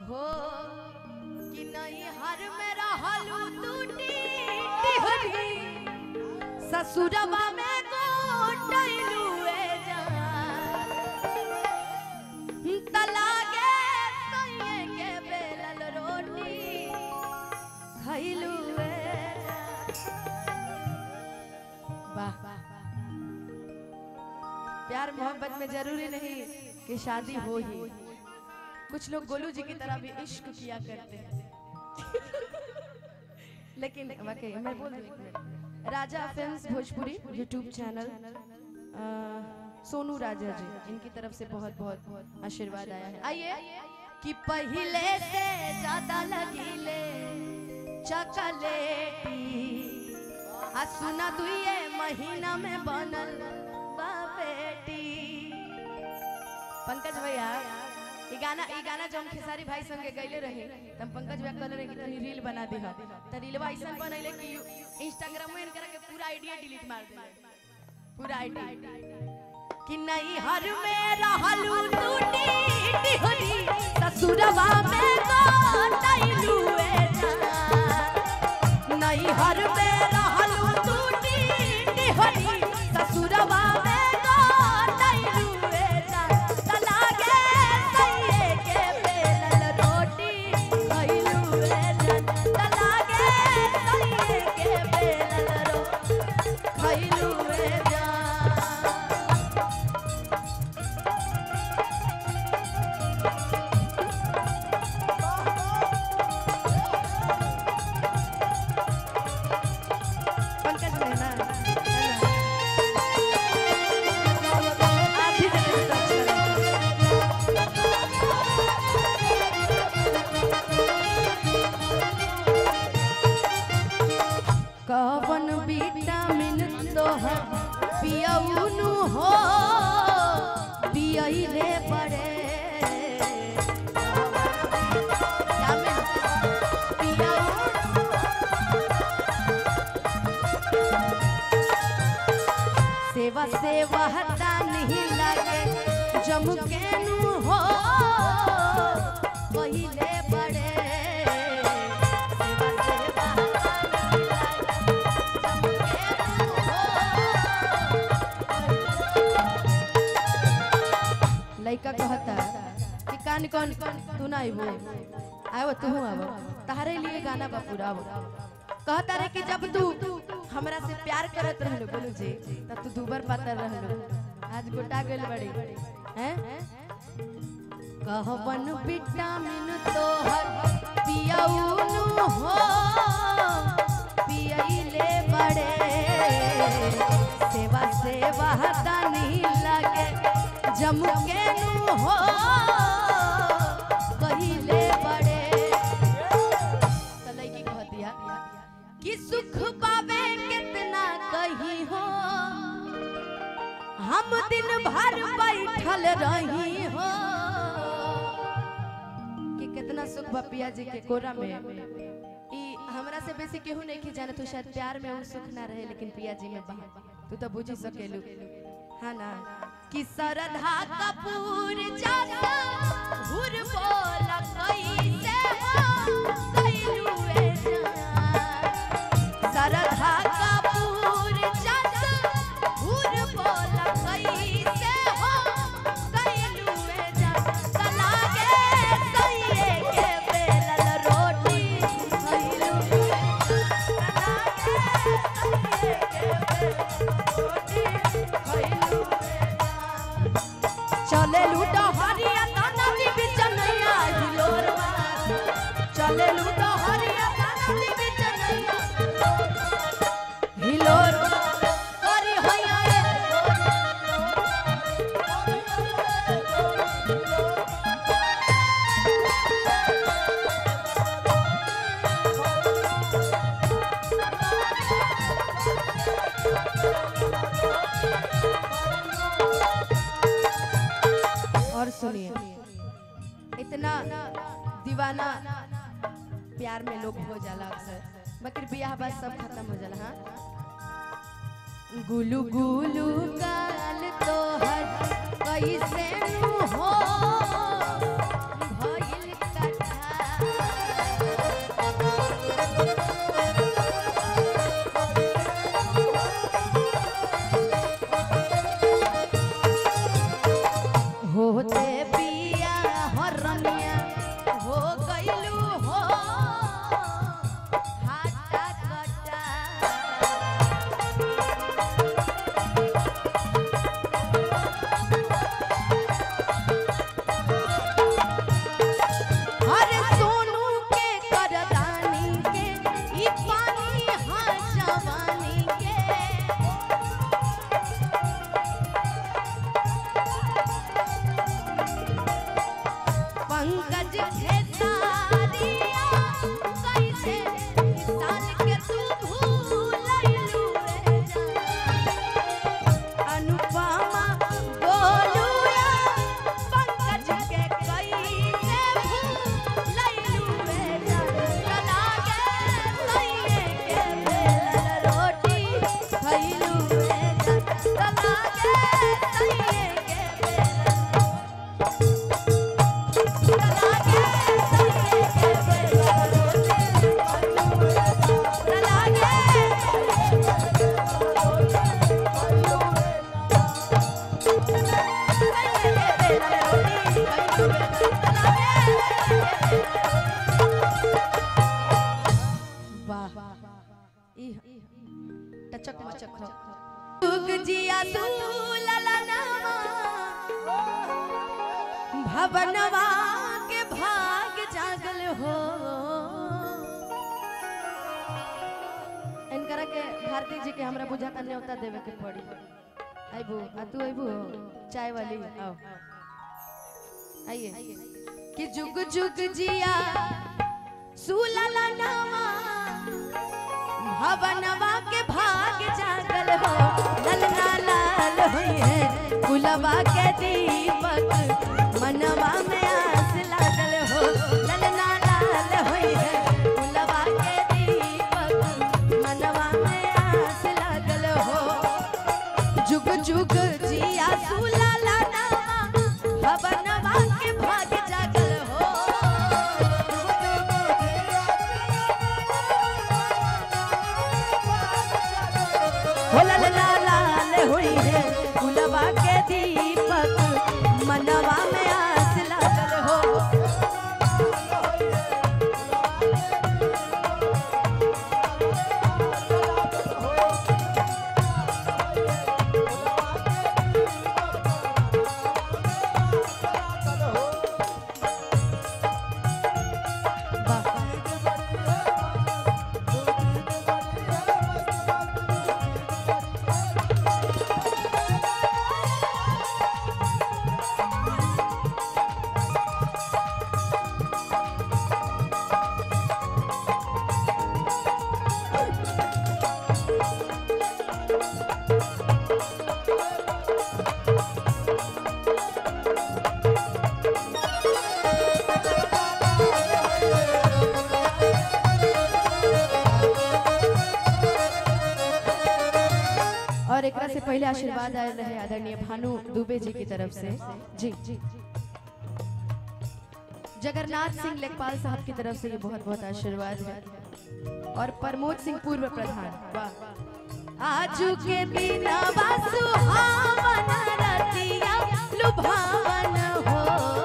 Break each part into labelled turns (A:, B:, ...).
A: हो कि नहीं हर में रहलू टूटी टिहरी ससुरवा में गोटैलू ए जान तलागे सैये के बेलल रोटी खैलू ए वाह प्यार मोहब्बत में जरूरी नहीं कि शादी हो ही कुछ लोग गोलू जी की तरह भी इश्क किया करते हैं लेकिन वाकई मैं बोल दूं एक minute. Raja films Bhojpuri YouTube channel अ, सोनू राजा जी इनकी तरफ से बहुत बहुत आशीर्वाद आया है आइए कि पहले से ज्यादा लगीले चकलेटी आ सुना दुए महीना में बनल बा बेटी पंकज भैया ई गाना ई गाना जो हम खेसारी भाई संगे गइले रही त हम पंकज भैया कहले रही कि तनी रील बना दी त रीलवा ऐसन बनैले कि इंस्टाग्राम में इनकरा के पूरा आईडिया डिलीट मार दिले पूरा आईडी कि नहीं हर में रहलू टूटी टिहरी ससुरवा में गोटैलू ए जान नहीं हर में रहलू टूटी टिहरी ससुरवा में गोटैलू ए जान तलागे सैये के बेलल रोटी खैलू ए जान तलागे सैये के बेलल रोटी खैलू ए जान पंकज मेहना आप भी जल्दी से touch करें। कवन विटामिन तोहर पियउनु हो पियइले पड़े विटामिन पियउनु सेवा सेवा हटा नहीं लगे जमकेनु हो पहिले बड़े सेवा सेवा हटा नहीं लगे, जमकेनु हो। लइका कहता कि कान कौन तू ना आइबो आयो तू आबो तारे लिए गाना बा पूरा आबो कहता रे कि जब तू हमरा से प्यार करत रहलो बोलू जी तब तू दूबर पातर रहलो आज गोटा गेल बड़ी हैं कहवन विटामिन तोहर पियउनु हो पियइले बड़े सेवा सेवा हतानी लगे जमुकेनु हो कहिले बड़े तलई की कहतिया कि सुख पावे कितना कही हो हम दिन भर बैठल रही हो कि कितना सुख बा पिया जी के कोरा में ई हमरा से बेसी केहू नहीं की जाने तो शायद प्यार में वो सुख ना रहे लेकिन पिया जी में बा तू तो बुझ सकेलू हाँ ना कि सरधा कपूर जाता हुर बोल कैसे हो कैलू ए जान सरधा कपूर जाता हुर बोल कैसे हो कैलू ए जान तलागे सैये के बेलल रोटी कैलू ए तलागे सैये के बेलल रोटी कैलू ए जान चले लूटो हरिया नदी बिच नैया हिलोर चले लूटो हरिया नदी बिच नैया हिलोर करी हैया और सुनिए इतना दीवाना प्यार में लोग हो जाला अक्सर मगर बियाह बाद सब खत्म हो जाला हाँ गुलू गुलू गाल तोहर कैसे नु हो भइल कथा खेसारिया कैसे साल के तू भूलैलू रे जान अनुपमा गोलुया पंकज के कैसे भूलैलू रे जान लागे सैये के बेलन रोटी खैलू रे जान लागे सैये के बेलन टचक मचक उग जिया तू ललनावा भवनवा के भाग जागल हो इनकरा के भारती जी के हमरा बुझाता न्योता देवे के पड़ी आइबू आ तू आइबू चाय वाली आओ आइए कि जुग जुग जिया सुलला नामा भवनवा के भाग जागल हो ललना लाल हुई है गुलवा के दीपक मनवा में आस लागल हो ललना लाल हुई है गुलवा के दीपक मनवा में आस लागल हो जुग जुग जिया सुला लाना भवनवा के भाग जागल हो हो ललना लाल हुई है गुलवा के दीपक मनवा में आस लागल हो और एकरा से पहले आशीर्वाद आयल रहे आदरणीय भानु दुबे जी की तरफ से जी जी जगन्नाथ सिंह लेखपाल साहब की तरफ से ये बहुत बहुत आशीर्वाद है और प्रमोद सिंह पूर्व प्रधान वाह आजू के बिना सुहावन रतिया लुभावन हो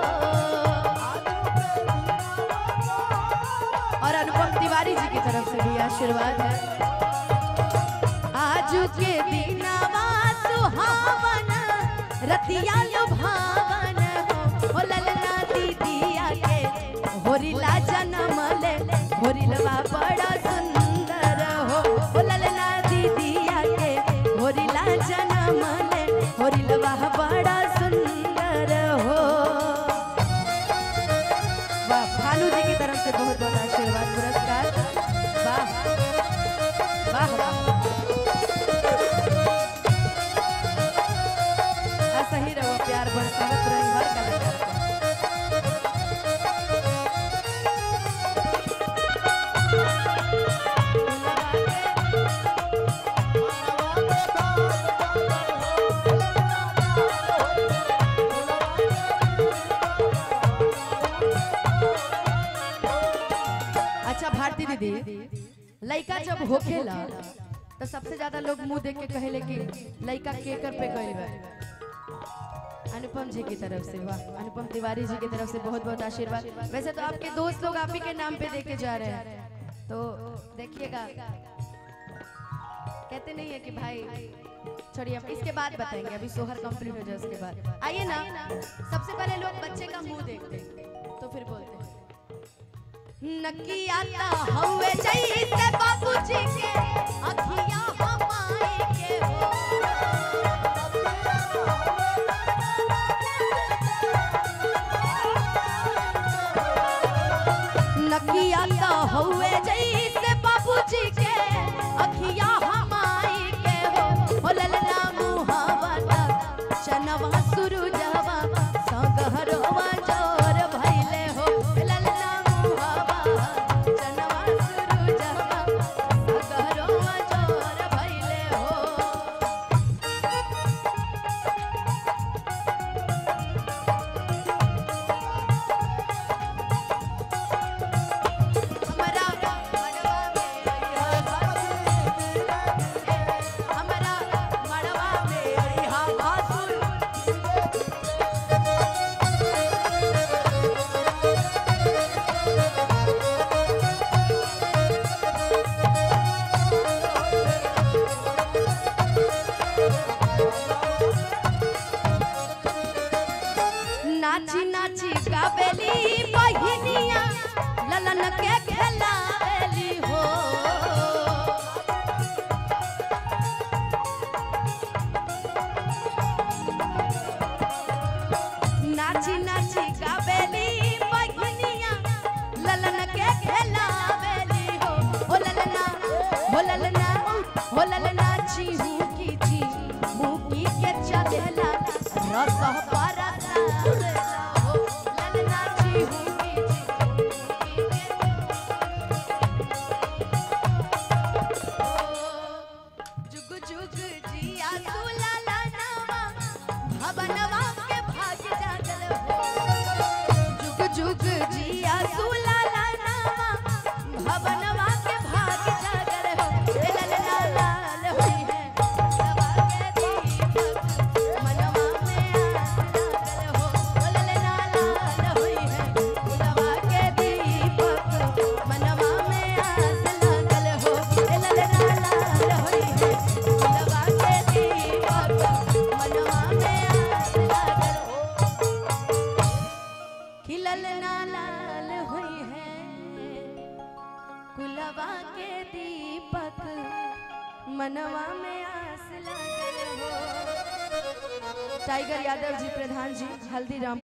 A: और अनुपम तिवारी जी की तरफ से भी आशीर्वाद है आजू के बिना सुहावन रतिया लुभावन हो ओ ललना दीदिया के होरिला जन्म ले होरिलवा बड़ा सुंदर हो ओ ललना दीदिया के होरिला जन्म ले होरिलवा बड़ा सुंदर हो वाह भानु जी की तरफ से बहुत बहुत आशीर्वाद पुरस्कार वाह वाह वाह ऐसा ही रहो प्यार बरसावत रही हर कलाकार को। अच्छा भारती दीदी लड़का जब होखेला तो सबसे ज्यादा लोग मुंह देख के कहेले कि लड़का केकर पे गइल बा अनुपम जी की तरफ से वाह अनुपम तिवारी जी की तरफ से बहुत बहुत आशीर्वाद वैसे तो आपके दोस्त लोग आप ही के नाम पे देके जा रहे हैं तो देखिएगा कहते नहीं है कि भाई छोड़िए अब इसके बाद बताएंगे अभी सोहर कंप्लीट हो जाए उसके बाद आइए ना सबसे पहले लोग बच्चे का मुंह देखते हैं तो फिर बोलते हैं नकिया ता हवे जैसे बाबूजी के अखियां हमारे के हो नकिया तो हौवे जैसे बाबूजी के अखिया हमाई के हो हो ललना मुहावा तक चनवा सुरुजवा सगहरवा जोर भइले हो ललना मुहावा चनवा सुरुजवा सगहरवा जोर भइले हो हमरा मड़वा में अइहा हमरा मड़वा में अइहा भासुर नाची नाची गावेली बहिनिया ललन के खेलावेली हो नाची नाची गावेली बहिनिया ललन के खेलावेली हो हो ललना हो ललना हो ललना चीहू की ची मुकी के चलेला रस परसा हो ललना चीहू की ची मुकी के जुग जुग जिया सुलाला नावा भवनवा के भाग जागल हो जुग जुग जिया सुलाला नावा भवनवा के भाग जागल हो ए ललना लाल होई है भवनवा के दीपक मनवा में आग लागल हो ओ ललना लाल होई है भवनवा के दीपक मनवा में आग लागल हो ए ललना लाल होई है भवनवा के दीपक मनवा में आग लागल हो खिलल ना लाल हुई है कुलवा के दीपक मनवा में आस लागल हो टाइगर यादव जी प्रधान जी हल्दीराम